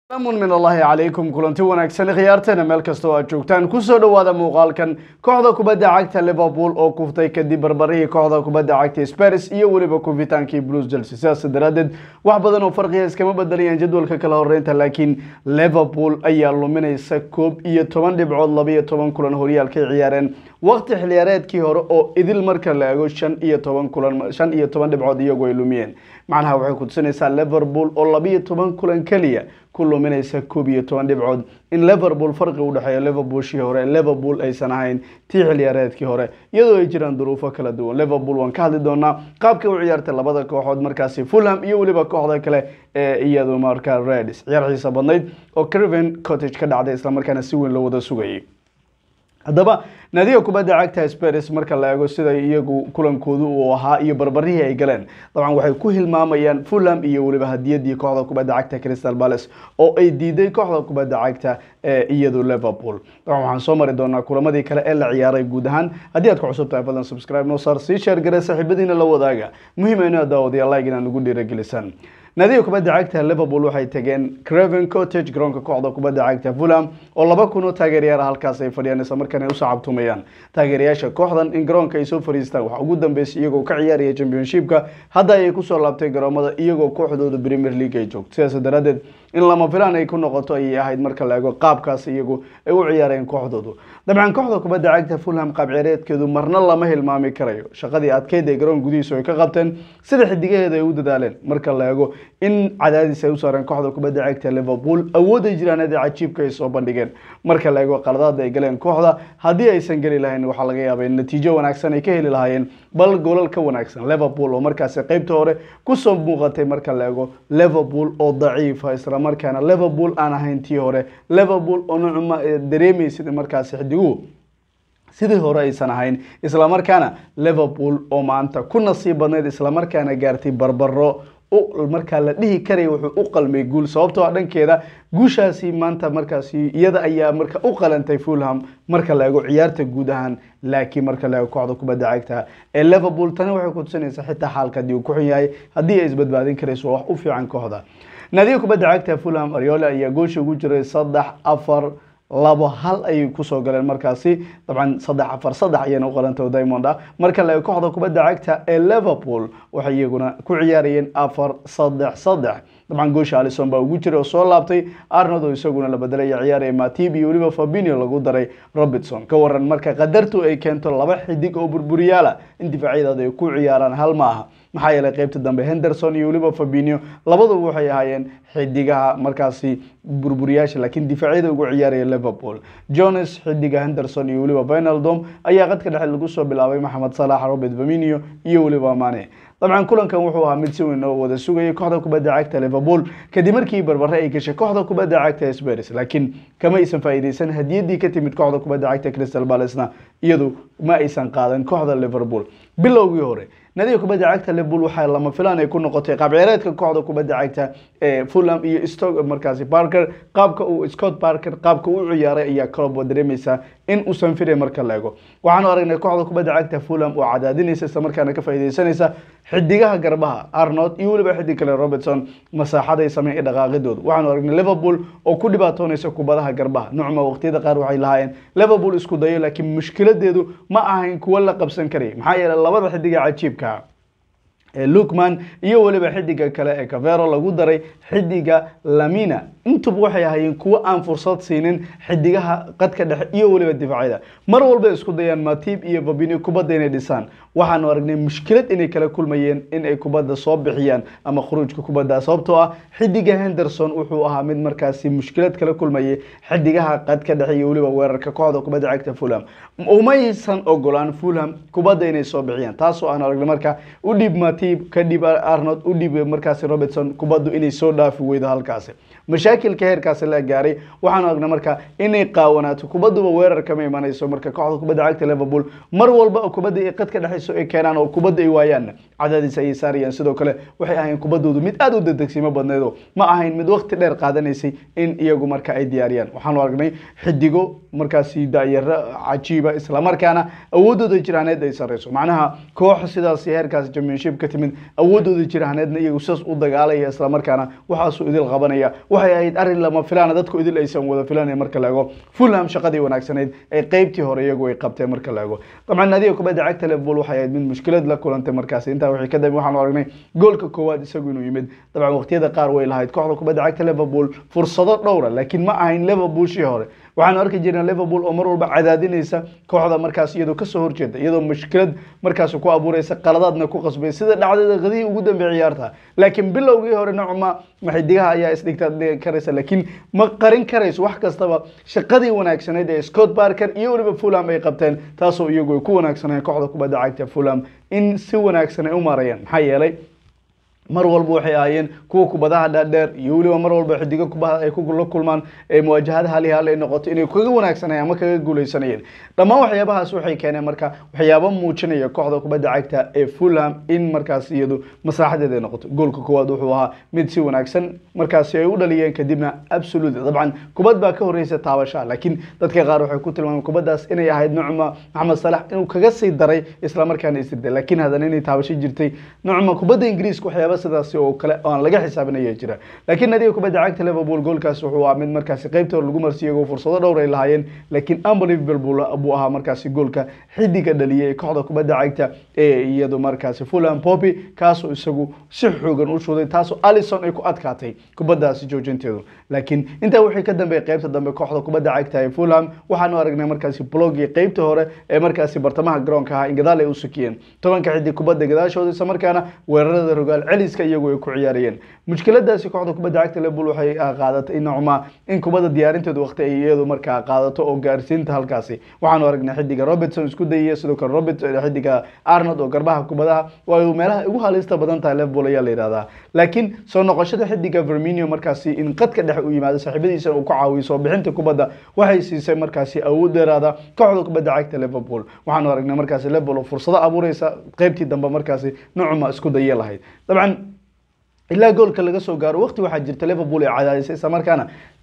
amun min allahi calaykum kulanti wanaagsan khiyaarteena meel kastoo aad joogtaan kusoo dhowaada muuqaalkan kooxda kubadda cagta liverpool oo kuftay kadib barbarihii kooxda kubadda cagta spars iyo weliba kufitaankii blues chelsea sidaas daraadeed wax badan oo farqiya iskama bedelayaan jadwalka kala horeynta laakiin liverpool ayaa luminaysa koob iyo toban dhibcood labaiyo toban kulan horyaalkay ciyaareen waqti xiliyaareedkii hore oo idil marka la eego shan iyo toban kulan shan iyo toban dhibcood iyagu ay lumiyeen macnaha waxay kutusinaysaa liverpool oo labaiyo toban kulan keliya ku luminaysa koob iyo toban dhibcood in liverpool farqi u dhexeeya liverpoolshii hore liverpool aysan ahayn tii xiliyaareedkii hore iyadoo ay jiraan duruufo kala duwan liverpool waan ka hadli doonaa qaabka u ciyaartay labada kooxood markaasi fulham iyo weliba kooxda kale ee iyadu markaa reds ciyaar xiisa badnayd oo criven cottage ka dhacday islamarkaana si weyn loo wada sugayay haddaba naadiga kubadda cagta spars marka la eego sida iyagu kulankoodu uu ahaa iyo barbarihii ay galeen dabcan waxay ku hilmaamayaan fulham iyo weliba hadiyadii kooxda kubadda cagta crystal palace oo ay diiday kooxda kubadda cagta ee iyadu liverpool dabcan waxaan soo mari doonaa kulamadii kale ee la ciyaaray guud ahaan haddii aad ku cusub tahay fadlan subscribe noo saar sii sheer gare saaxiibadiina la wadaaga muhiim aynu daawadayaa like inaan ugu dhiiragelisaan naadiga kubadda cagta liverpool waxay tageen craven cottage garoonka kooxda kubadda cagta fulham oo laba kun oo taageerayaal halkaas ay fadhiyaan isla markaana ay u sacabtumayaan taageerayaasha kooxdan in garoonka ay soo fariistaan waxaa ugu dambeysay iyagoo ka ciyaaraya championshipka hadda ayay kusoo laabtay garoomada iyagoo kooxdooda premier league ay joogto sidaas daraadeed in lama filaan ay ku noqoto ayay ahayd marka la eego qaabkaas iyagu ay u ciyaareen kooxdoodu dabcan kooxda kubadda cagta fulham qaab ciyaareedkeedu marna lama hilmaami karayo shaqadii adkeyd ee garoon gudihiisu ay ka qabteen sida xidigaheeda ay u dadaaleen marka la eego in cadaadis ay u saareen kooxda kubadda cagta liverpool awooday jiraaneed ee cajiibka ay soo bandhigeen marka la eego qaladaada ay galeen kooxda haddii aysan geli lahayn waxaa laga yaabay in natiijo wanaagsan ay ka heli lahaayeen bal golal ka wanaagsan liverpool oo markaasi qeybta hore kusoo muuqatay marka la eego liverpool oo daciifa isla markaana liverpool aan ahayn tii hore liverpool oo nucma dareemaysid markaasi xidiguhu sidii hore aysan ahayn islamarkaana liverpool oo maanta ku nasiib badnayd islamarkaana gaartay barbaro markaa la dhihi karaya wuxuu u qalmay guul sababtoo a dhankeeda guushaasi maanta markaasi iyada ayaa marka u qalantay fulham marka la eego ciyaarta guud ahaan laakiin marka la eego kooxda kubadda cagta ee liverpool tani waxay kutusinaysaa xitaa xaalka haddii uu ku xun yahay haddii ay isbadbaadin karayso wax u fiican kooxda naadiga kubadda cagta fulham ariola ayaa goosha ugu jiray saddex afar labo hal ayay kusoo galeen markaasi dabcan saddex afar saddex ayayna u qalanta diamond ah marka la kooxda kubadda cagta ee liverpool waxay iyaguna ku ciyaarayeen afar saddex saddex dabcan goosha alison baa ugu jiray oo soo laabtay arnold oo isaguna la bedelaya ciyaaraya matib iyo weliba fabinio lagu daray robertson ka waran marka qadartu ay keento laba xidig oo burburiyaala in difaacyadaada ay ku ciyaaraan hal ma aha maxaa yeelay qeybta dambe henderson iyo weliba fabinio labaduba waxay ahaayeen xidigaha markaasi burburiyaasha laakiin difaacyada ugu ciyaaraya liverpool jones xidiga henderson iyo weliba vinaldom ayaa qadka dhexe lagu soo bilaabay maxamed salax robert faminio iyo weliba mane dabcan kulankan wuxuu ahaa mid si weyn oo wada sugayay kooxda kubadda cagta liverpool kadib markii barbare ay gashay kooxda kubadda cagta spars laakiin kama aysan faa'iideysan hadiyadii ka timid kooxda kubadda cagta crystal palacena iyadu ma aysan qaadan kooxda liverpool bilowgii hore nadiga kubadda cagta liverpool waxaa lama filaan ay ku noqotay qaab ciyaareedka kooxda kubadda cagta ee fulham iyo stoke markaasi parker qaabka uu scott parker qaabka uu ciyaaray ayaa kalob dareemaysaa in uusan firay marka la eego waxaanu aragnay kooxda kubadda cagta fulham oo cadaadinaysa isla markaana ka faa'iideysanaysa xidigaha garbaha arnold iyo weliba xidig kale robertson masaaxaday sameyn ee dhaqaaqidooda waxaanu aragnay liverpool oo ku dhibaatoonaysa kubadaha garbaha nucma waqtiyada qaar waxay lahaayeen liverpool isku dayo laakiin mushkiladeedu ma ahayn kuwo la qabsan karaya maxaa yeelay labada xidiga cajiibka lukman iyo weliba xidiga kale ee cavero lagu daray xidiga lamina intuba waxay ahaayeen kuwo aan fursad siinin xidigaha qadka dhexe iyo weliba difaacyada mar walba isku dayaan matib iyo babini kubadda inay dhisaan waxaanu aragnay mushkilad inay kala kulmayeen in ay kubadda soo bixiyaan ama khuruujka kubadda sababtoo ah xidiga henderson wuxuu ahaa mid markaasi mushkilad kala kulmayay xidigaha qadka dhexe iyo weliba weerarka kooxda kubadda cagta fulham umaysan ogolaan fulham kubadda inay soo bixiyaan taasoo aan aragnay marka u dhib matib ka dhib arnold u dhib markaasi robertson kubaddu inay soo dhaafi weydo halkaasi mashaakilka heerkaasi la gaaray waxaanu aragnay marka inay qaawanaato kubadduba weerar kama imanayso marka kooxda kubadda cagta liverpool mar walba oo kubadda ay qadka dhexayso ay keenaan oo kubadda ay waayaan cadaadis ayay saarayaan sidoo kale waxay ahayn kubaddoodu mid aada u dedegsimo badneedo ma ahayn mid waqti dheer qaadanaysay in iyagu marka ay diyaariyaan waxaanu aragnay xidigo markaasi daayaro cajiiba islamarkaana awoodooda jiraaneed ay sareyso macnaha koox sidaas heerkaas championship ka timid awoodooda jiraaneedna iyagu sidaas u dagaalaya islamarkaana waxaasuu idil qabanaya waxay ahayd arrin lama filaana dadku idil aysan wada filanayn marka la eego fulham shaqadii wanaagsanayd ee qeybtii hore iyagu ay qabteen marka la eego dabcan naadiga kubadda cagta liverpool waxay ahayd mid mushkilad la kulantay markaasi intaa wixii ka dambe waxaanu aragnay goolka koowaad isagu inuu yimid dabcan waqtiyada qaar way lahayd kooxda kubadda cagta liverpool fursado dhowra laakiin ma ahayn liverpool shii hore waxaanu arki jirnay liverpool oo mar walba cadaadinaysa kooxda markaas iyadoo kasoo horjeeda iyadoo mushkilad markaas ku abuureysa qaladaadna ku qasbay sida dhacdada qadihii ugu dambeeyay ciyaarta laakiin bilowgii hore nocma maxidigaha ayaa isdhigta karaysa laakiin ma qarin karayso wax kastaba shaqadii wanaagsaneyd ee scott barker iyo weliba fulham ay qabteen taasoo iyagu ay ku wanaagsanayeen kooxda kubadda cagta fulham in si wanaagsan ay u marayaan maxaa yeelay mar walba waxay ahaayeen kuwa kubadaha dhaadheer iyo weliba mar walba xidigo kubaha ay la kulmaan ee muwaajahada hal iyo hal ay noqoto inay kaga wanaagsanayeen ama kaga guuleysanayeen dhammaan waxyaabahaas waxay keeneen marka waxyaaba muujinaya kooxda kubadda cagta ee fulham in markaas iyadu maslaxadeed ay noqoto goolka koowaad wuxuu ahaa mid si wanaagsan markaasi ay u dhaliyeen kadibna absolute dabcan kubad baa ka horeysa taabasha laakiin dadka qaar waxay ku tilmaameen kubaddaas inay ahayd nucma maxamed salax inuu kaga sii daray islamarkaana isirday laakiin haddana inay taabasho jirtay nucma kubadda ingiriiska waxyaaba sidaasi oo kale aan laga xisaabinaya jira laakiin nadiga kubadda cagta liverpool goolkaas wuxuu ahaa mid markaasi qaybta hore lagu marsiiyay iyagoo fursado dhowr ay lahaayeen laakiin unbelievable buu ahaa markaasi goolka xidiga dhaliyay kooxda kubadda cagta ee iyadu markaasi fulham poppy kaasoo isagu si xoogan u shuuday taasoo alison ay ku adkaatay kubaddaasi joojinteedu laakiin intaa wixii ka dambeeyay qaybta dambe kooxda kubadda cagta ee fulham waxaanu aragnay markaasi blogii qaybta hore ee markaasi bartamaha garoonka ahaa in gadaal ay u sukiyeen tobanka xidig kubadda gadaashooda isla markaana weerarada rogaal celiska iyagu ay ku ciyaarayeen mushkiladaasi kooxda kubadda cagta liverpool waxay qaadatay nocma in kubadda diyaarinteedu waqti ay iyadu markaa qaadato oo gaarsiinta halkaasi waxaanu aragnay xidiga robertson isku dayaya sidoo kale robert xidiga arnold oo garbaha kubadaha waa meelaha ugu halista badan tahay liverpool ayaa la yidhahdaa laakiin soo noqoshada xidiga verminio markaasi in qadka dhexe u yimaado saaxiibadiisa uu ka caawiyo soo bixinta kubadda waxay siisay markaasi awood dheeraada kooxda kubadda cagta liverpool waxaanu aragnay markaasi liverpool oo fursado abuureysa qaybtii dambe markaasi nocma isku daya lahayd dabcan ilaa goolka laga soo gaaro waqti waxaa jirta liverpool ay cadaadisay isla markaana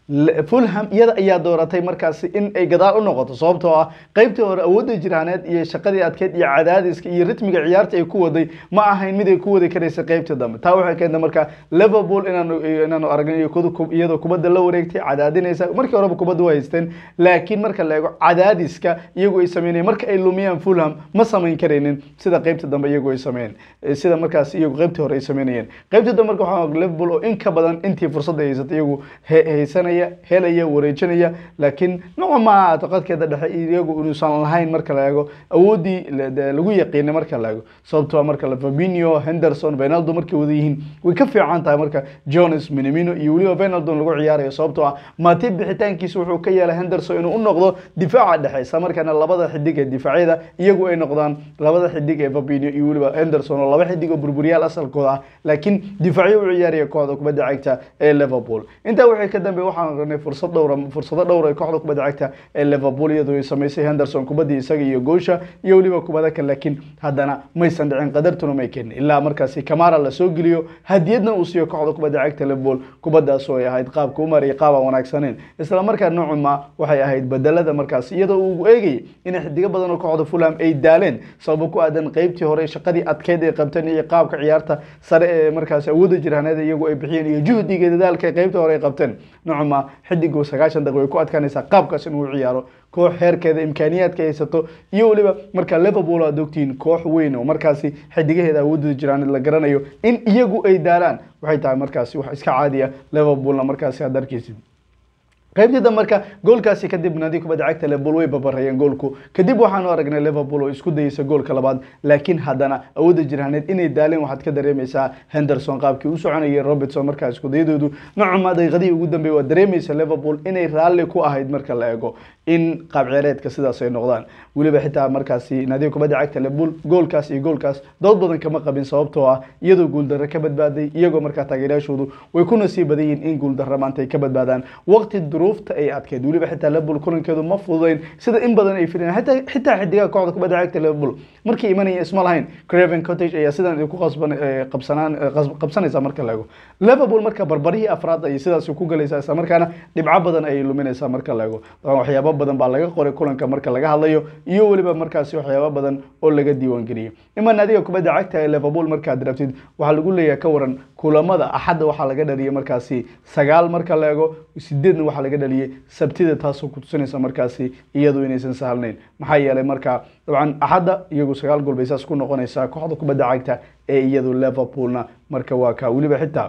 fulham iyada ayaa dooratay markaasi in ay gadaal u noqoto sababtoo ah qaybtii hore awoodda jiraaneed iyo shaqadii adkeyd iyo cadaadiska iyo ritmiga ciyaarta ay ku waday ma ahayn mid ay ku wadi karaysa qaybtii dambe taa waxay keentay marka liverpool inaanu inaanu aragnay iyadoo kubadda la wareegtay cadaadinaysa markii horeba kubadda waa haysteen laakiin marka la eego cadaadiska iyagu ay sameynayeen marka ay lumiyaan fulham ma samayn karaynin sida qaybtii dambe iyagu ay sameeyeen sida markaas iyagu qaybtii hore ay sameynayeen qaybtii dambe marka waxaa liverpool oo in ka badan intii fursadda haysatay iyagu haysanaya helaya wareejinaya laakiin nooca maa taqadkeeda dhexe iyagu inuusan lahayn marka la eego awoodii lagu yaqiinay marka la eego sababtoo marka la Fabinho Henderson Ronaldo markay wada yihiin way ka fiican tahay marka Jones Minamino iyo weliba Ronaldo lagu ciyaarayo sababtoo ah Matip bixitaankiisa wuxuu ka yeelay Henderson inuu u noqdo difaaca dhexe isla markaana labada xidig ee difaacyada iyagu ay noqdaan labada xidig ee Fabinho iyo weliba Henderson oo laba xidig oo burburiyaal asalkooda ah laakiin difaacyo u ciyaaraya kooxda kubadda cagta ee Liverpool intaa waxay ka dambeeyay waxaan aragnay fursad dhowr fursado dhowr ay kooxda kubadda cagta ee Liverpool iyadoo ay sameysay Henderson kubaddii isaga iyo goosha iyo weliba kubada kale laakiin haddana maysan dhicin qadartuna may keenin ilaa markaasi Kamara la soo geliyo hadiyadna uu siiyo kooxda kubadda cagta Liverpool kubaddaas oo ay ahayd qaabka u mariyay qaab aan wanaagsaneyn isla markaa noocuma waxay ahayd bedelada markaas iyadoo uu eegayay in xidiga badan oo kooxda Fulham ay daaleen sabab ku aadan qaybtii hore shaqadii adkeyd ee qabteen iyo qaabka ciyaarta sare ee markaas awoodda jiraaneed iyagu ay bixiyeen iyo juhdiga dadaalka qaybtii hore ay qabteen noocuma xidigu sagaashan daqiiqo way ku adkaanaysaa qaabkaas inuu ciyaaro koox heerkeeda imkaaniyaadka haysato iyo weliba marka Liverpool aad ogtiin koox weyn oo markaasi xidigaheeda awoodda jiraan la garanayo in iyagu ay daalaan waxay tahay markaasi wax iska caadi ah Liverpoolna markaasi aad arkaysid qaybtii dambe marka goolkaasi kadib naadi kubadda cagta Liverpool way babarayeen goolku kadib waxaanu aragnay Liverpool oo isku dayaysa goolka labaad laakiin haddana awoodda jiraaneed inay daaleen waxaad ka dareemaysaa Henderson qaabkii u soconayay Robertson markaa isku dayadoodu nocuma daqiiqadii ugu dambeeyay waa dareemaysa Liverpool inay raalli ku ahayd marka la eego in qaab ciyaareedka sidaas ay noqdaan weliba xitaa markaasi naadiga kubadda cagta Liverpool goolkaas iyo goolkaas dood badan kama qabin sababtoo ah iyadoo guuldarro ka badbaaday iyagoo markaa taageerayaashoodu way ku nasiib badan yihiin in guuldarro maanta ay ka badbaadaan waqti duruufta ay adkeed weliba xitaa Liverpool kulankeedu ma fududayn sida in badan ay filayeen xitaa xitaa xidigaha kooxda kubadda cagta Liverpool markii imanaya isma lahayn Craven Cottage ayaa sidan ku qasban qabsanaan qabsanaysa marka la eego Liverpool marka barbarihii afraad ay sidaas ku galaysaa isla markaana dhibco badan ay luminaysaa marka la eego waxyaabo badan baa laga qoray kulanka marka laga hadlayo iyo weliba markaasi waxyaabo badan oo laga diiwaangeliyey ima naadiga kubadda cagta ee liverpool markaad rabtid waxaa lagu leeyahay ka waran kulamada axadda waxaa laga dhaliyay markaasi sagaal marka la eego sideedna waxaa laga dhaliyay sabtida taasoo kutusinaysa markaasi iyadu inaysan sahalnayn maxaa yeelay marka dabcan axadda iyagu sagaal gool bay saas ku noqonaysaa kooxda kubadda cagta ee iyadu liverpoolna marka waa ka weliba xitaa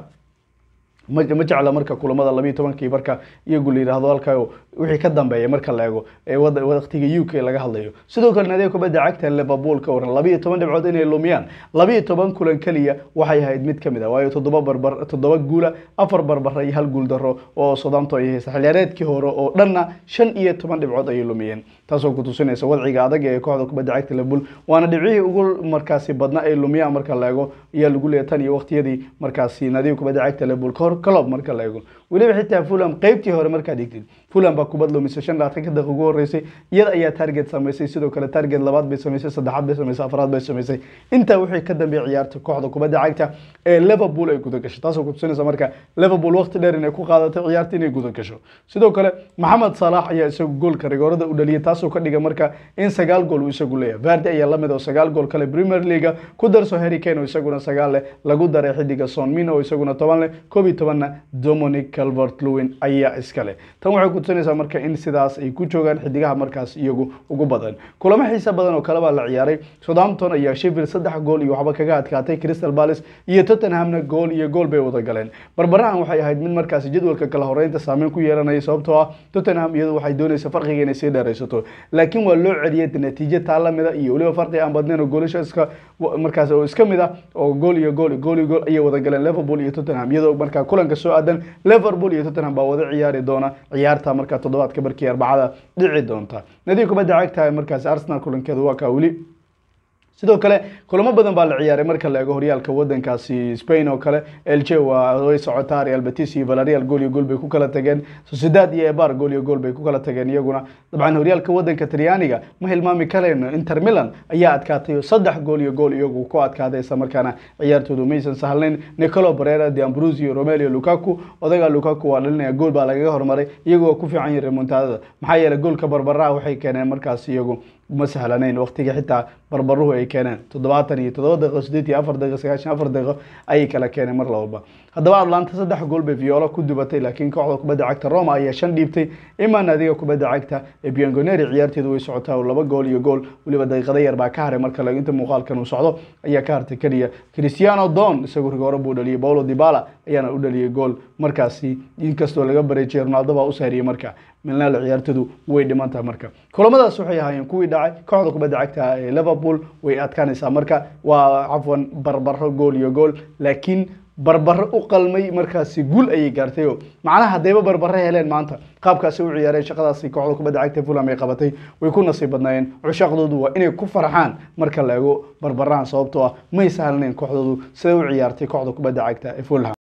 ma ma jecla marka kulamada labiiyo tobankii marka iyagu la yidhaahdo halka wixii ka dambeeya marka la eego ee wada waqtiga u k laga hadlayo sidoo kale naadiga kubadda cagta liverpool ka waran labiiyo toban dhibcood inay lumiyaan labiiyo toban kulan keliya waxay ahayd mid kamid ah waayo toddoba barbar toddoba guula afar barbara iyo hal guul daro oo sodanto ay haysta xilciyaareedkii hore oo dhanna shan iyo toban dhibcood ayay lumiyeen taasoo kutusinaysa wadciga adag ee kooxda kubadda cagta liverpool waana dhibcihii ugu markaasi badna ay lumiyaan marka la eego ayaa lagu leeyahay tan iyo waqtiyadii markaasi naadiga kubadda cagta liverpool kahor kalob marka la eego weliba xitaa fulham qeybtii hore markaad dhigtid fulham baa kubad lumisay shan labaatanka daqiiq ugu horeysay iyada ayaa target samaysay sidoo kale target labaad bay samaysay saddexaad bay samaysay afraad bay samaysay intaa wixii ka dambeeyay ciyaarta kooxda kubadda cagta ee liverpool ay guda gashay taasoo kutusinaysa marka liverpool waqti dheer inay ku qaadatay ciyaarta inay guda gasho sidoo kale maxamed salax ayaa isagu goolka rigoorada u dhaliyay taasoo ka dhiga marka in sagaal gool uu isagu leeyahay vardi ayaa lamid oo sagaal gool kale premier league ku darso harry kane oo isaguna sagaal leh lagu daray xidiga son min oo isaguna toban leh koob iyo tobanna dominic calvert lewin ayaa iska leh tan waxay kutusinaysaa marka in sidaas ay ku joogaan xidigaha markaas iyagu ugu badan kulamo xiisa badan oo kale baa la ciyaaray southampton ayaa sheffield saddex gool iyo waxba kaga adkaatay crystal palace iyo tottenhamna gool iyo gool bay wada galeen barbarahan waxay ahayd mid markaasi jadwalka kala horeynta saameyn ku yeelanaya sababtoo ah tottenham iyadu waxay doonaysa farqiga inay sii dheeraysato laakiin waa loo celiyay natiijo taa lamida iyo weliba farqi aan badnayn oo goolasha iska markaas oo iska mid ah oo gool iyo gool gool iyo gool ayay wada galeen liverpool iyo tottenham iyadoo markaa kulanka soo aadan liverpool iyo tottenham baa wada ciyaari doona ciyaarta markaa toddobaadka barkii arbacada dhici doonta nadiga kubadda cagta markaas arsenal kulankeedu waa kaa weli sidoo kale kulamo badan baa la ciyaaray marka la eego horyaalka wadankaasi spain oo kale elche waa way socotaa real betis iyo valerial gool iyo gool bay ku kala tageen sociedad iyo ebar gool iyo gool bay ku kala tageen iyaguna dabcan horyaalka wadanka talyaaniga ma hilmaami karayno inter milan ayaa adkaatay oo saddex gool iyo gool iyagu ku adkaaday isla markaana ciyaartoodu maysan sahlayn nicolo barera de ambrosio romelio lukaku odaga lukaku waa dhalinaya gool baa lagaga hormaray iyagu waa ku fiican yihin remontadada maxaa yeelay goolka barbaraha waxay keeneen markaas iyagu ma sahlanayn waqtiga xitaa barbaruhu ay keeneen toddobaatan iyo toddoba daqiiqo sideed iyo afar daqiiqo sagaashan afar daqiiqo ayay kala keeneen mar lababa haddaba atlanta saddex gool bay viola ku dubatay laakiin kooxda kubadda cagta roma ayaa shan dhiibtay imaa naadiga kubadda cagta ee biangoneri ciyaarteedu way socotaa oo laba gool iyo gool weliba daqiiqada yar baa ka haray marka la inta muuqaalkan uu socdo ayaa ka hartay keliya cristiano don isagu rigoore buu dhaliyay paulo dibala ayaana u dhaliyay gool markaasi inkastoo laga bareejiyay ronaldo baa u saariyay marka milnaal ciyaartoodu way dhiman tahay marka kulamadaas waxay ahaayeen kuwii dhacay kooxda kubadda cagta ee liverpool way adkaanaysaa marka waa cafwan barbaro gool iyo gool laakiin barbaro u qalmay markaasi guul ayay gaartay oo macnaha haddayba barbaro heleen maanta qaabkaasi u ciyaareen shaqadaasi kooxda kubadda cagta fulham ay qabatay way ku nasiib badnaayeen cushaaqdoodu waa inay ku farxaan marka la eego barbarahan sababtoo ah may sahlanayn kooxdoodu siday u ciyaartay kooxda kubadda cagta ee fulham